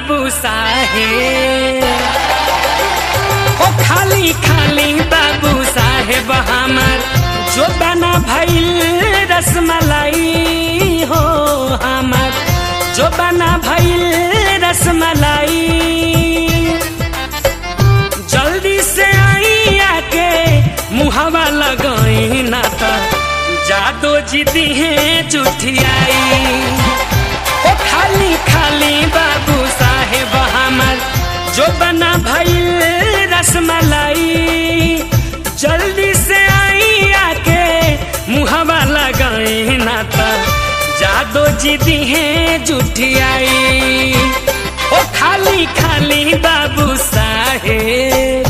बाबू साहेब ओ खाली खाली बाबू साहेब हमार जो बना भइल रसमलाई हो हमार जो बना भइल रसमलाई जल्दी से आई आके मुहवा लगाई ना तो जादो जीती है जुठियाई ओ खाली खाली बाबू साहेब हमार जो बना भइल रसमलाई जल्दी से आई आके मुहवा लगाई ना तो जादो जीती है जुठियाई ओ खाली खाली बाबू साहेब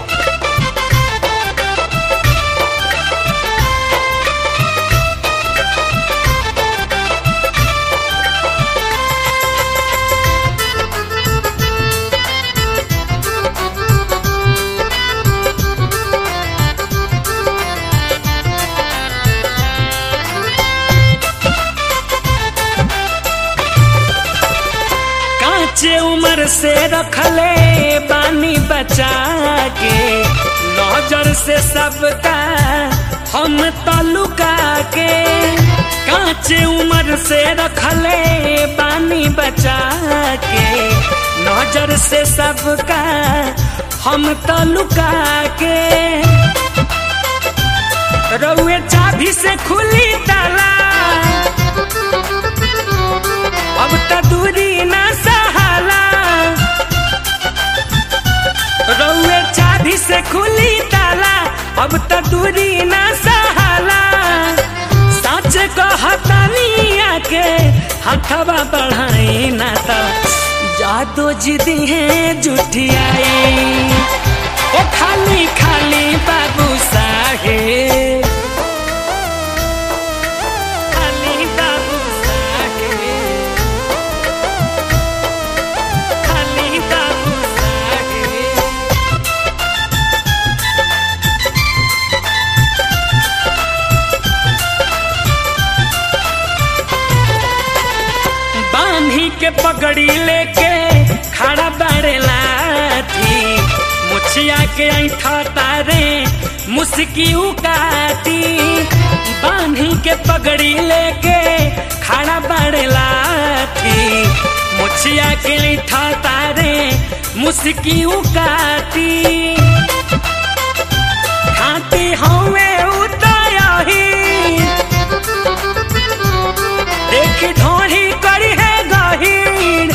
कांचे उम्र से रखले बानी बचा के नजर से सबका हम तलुका के कांचे उम्र से रखले बानी बचा के नजर से सबका हम तलुका के रउए चाभी से खुली ताला अब त दूरी ना सहाला रउए चाभी से खुली ताला अब त दूरी ना सहाला सच कहतनी आके हथवा बढ़ाई ना त जादो जिदी है जुठियाई ओ खाली खाली बाबू साहेब खाली बाबू साहेब खाली बाबू साहेब बांधी के पगड़ी लेके खड़ा बड़े लाठी मुछिया के ऐठा तारे मुस्की काटी बांधी के पगड़ी लेके खड़ा बड़े लाठी मुछिया के ऐठा तारे मुस्की काटी खाती हवे उतारी देख ढोरी करी है गहीर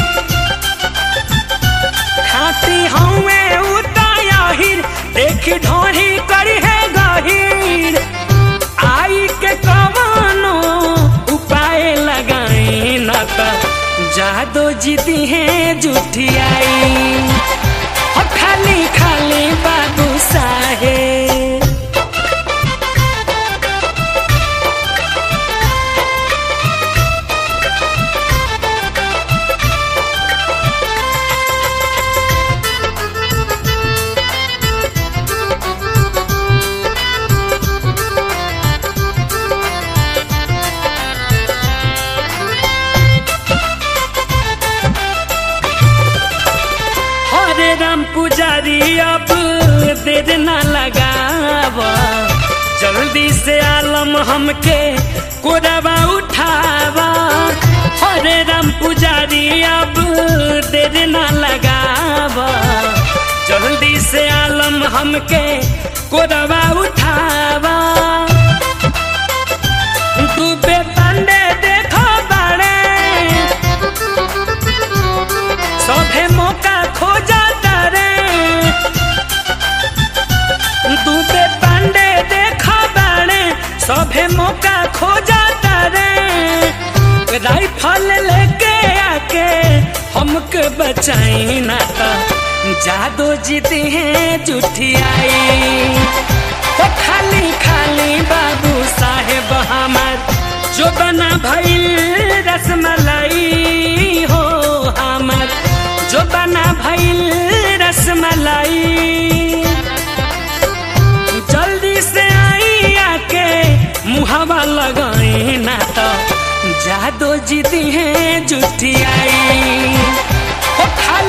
खाती हमें उताहिर देख ढोरी करी है गहीर आई के कमानो उपाय लगाई न त जादो जीती है जुठियाई हो खाली खाली बाबू साहेब हरे राम पुजारी अब देर न लगाव जल्दी से आलम हमके कोरबा उठावा हरे राम पुजारी अब देर न लगाव जल्दी से आलम हमके कोरबा उठावा डूबे पांडे देखो बाड़े सभे मौका खोजा तारे डूबे पांडे देखो बाड़े सभे मौका खोजा तारे राइफल लेके आके हमके बचाई ना तो जादो जीती है जुठियाई तो खाली खाली बाबू साहेब हमार जो बना भइल रसमलाई हो हमार जो बना भइल रसमलाई जल्दी से आई आके मुहावा लगाई ना तो जादो जीती है जुठियाई ओ खा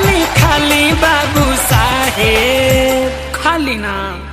लीना